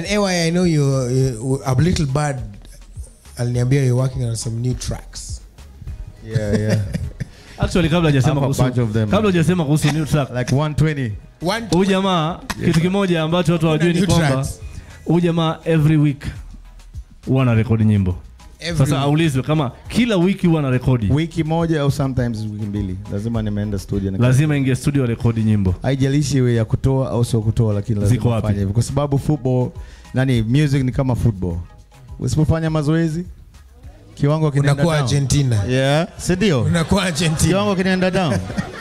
AY, I know you, you a little bad aliniambia you're working on some new tracks. Yeah, yeah. actually kabla hajasema Have a kuhusu bunch of them. kabla hajasema kuhusu new track like 120. One huyu jamaa kitu kimoja ambacho watu hawajui ni new kwamba tracks. huyu jamaa every week huwa ana rekodi nyimbo Every sasa aulizwe kama kila wiki huwa ana rekodi Wiki moja au sometimes wiki mbili. Lazima nimeenda studio na lazima ingie studio rekodi nyimbo haijalishi iwe ya kutoa au sio kutoa lakini Ziko lazima wapi? ufanye hivyo kwa sababu football nani music ni kama football usipofanya mazoezi kiwango kinaenda unakuwa down Argentina. yeah si ndio Unakuwa Argentina. kiwango kinaenda down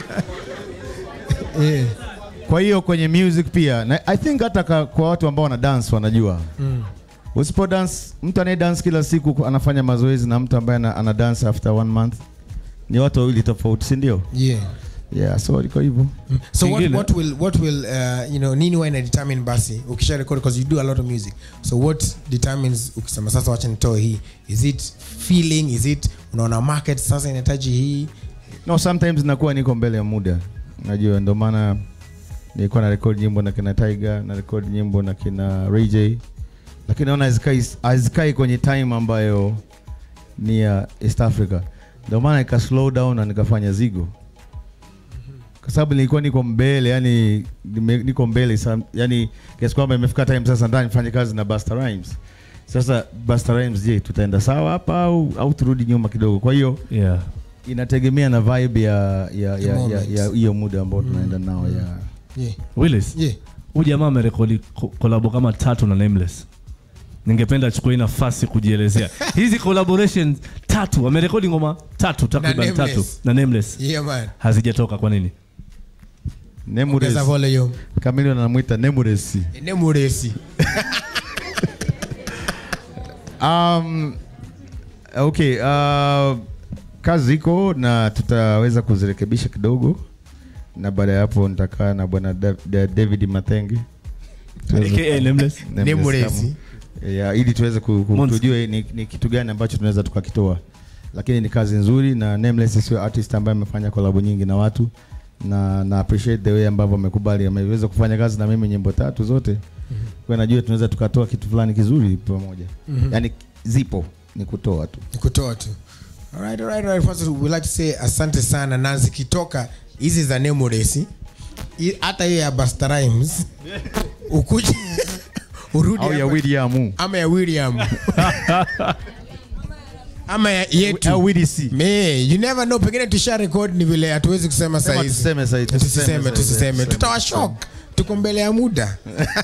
Yeah. kwa hiyo kwenye music pia na i think hata ka, kwa watu ambao wana dance wanajua Mm. usipo dance mtu anaye dance kila siku anafanya mazoezi na mtu ambaye ana, ana dance after one month ni watu wawili tofauti si ndio Yeah. yeah so iko hivyo So what, Kingine- what will what will uh, you know nini huwa ina determine basi ukisha record because you do a lot of music. So what determines ukisema sasa wacha nitoe hii? Is it feeling? Is it unaona market sasa inahitaji hii? no sometimes nakuwa niko mbele ya muda najua ndio maana nilikuwa na record nyimbo na kina Tiger na record nyimbo na kina Ray J lakini naona hazikai hazikai kwenye time ambayo ni ya East Africa ndio maana nika slow down na nikafanya zigo kwa sababu nilikuwa niko mbele yani nime- niko mbele sa- yani kiasi kwamba imefika time sasa ndani nifanye kazi na Busta Rhymes sasa Busta Rhymes je tutaenda sawa hapa au, au turudi nyuma kidogo kwa hiyo yeah. inategemea na vibe ya ya The ya moment. ya ya hiyo muda ambao tunaenda nao ya Yeah. Willis Yeah. huyu jamaa amerekodi ko- kolabo kama tatu na Nameless ningependa achukue hii nafasi kujielezea hizi collaboration tatu amerekodi ngoma tatu takriban tatu Nameless. na Nameless Yeah man. hazijatoka kwa nini Nemures Ongeza volume. Chameleone anamuita Nemures Nemuresi. um okay uh, kazi iko na tutaweza kuzirekebisha kidogo na baada ya hapo nitakaa na bwana Da- Da- David Matenge Tuweze- aka Nameless Nameless Nemuresi. kama- ya, ili tuweze ku, ku, Monster. tujue ni, ni kitu gani ambacho tunaweza tukakitoa lakini ni kazi nzuri na Nameless sio artist ambaye amefanya collab nyingi na watu na na appreciate the way ambavyo amekubali ameweza kufanya kazi na mimi nyimbo tatu zote kwa najua tunaweza tukatoa kitu fulani kizuri pamoja yani zipo ni kutoa tu Ni kutoa tu. Alright, alright, alright. First we like to say asante sana na zikitoka hizi za Nemuresi i- hata hiyo ya Busta Rhymes ukuje urudi au ya hapa- William ama ya William ama ya yetu au Willy C Me, you never know pengine tusha record ni vile hatuwezi kusema Sema saizi tuseme saizi, tusiseme tusiseme saizi, tusiseme tuseme, tutawashok tuko mbele ya muda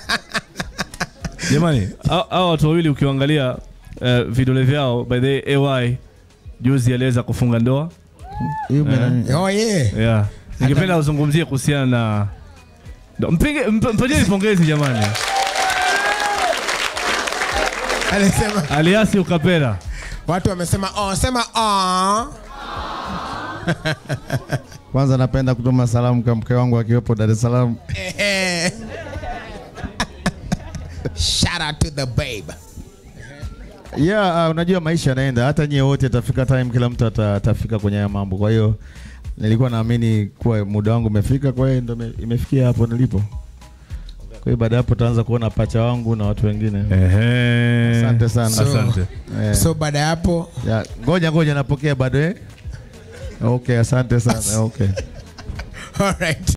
jamani hao- hao watu wawili ukiangalia uh, vidole vyao by the way, ay juzi aliweza kufunga ndoa Hiyo mena- oh yeah yeah. ningependa uzungumzie kuhusiana na Ndo- mpige mp- mpigeni pongezi jamani alisema aliasi ukapera watu wamesema oh sema oh kwanza napenda kutuma salamu kwa mke wangu akiwepo Dar es Salaam Ehe. shout out to the babe yeah, uh, unajua maisha yanaenda, hata nyie wote atafika time, kila mtu ata, atafika kwenye haya mambo. Kwa hiyo nilikuwa naamini kuwa muda wangu umefika, kwa hiyo ndo ime- imefikia hapo nilipo. Kwa hiyo baada ya hapo taanza kuona pacha wangu na watu wengine. Ehe. Asante sana. So- asante Eh, so baada ya hapo ya, ngoja ngoja napokea bado eh. Okay, asante sana. Okay. all right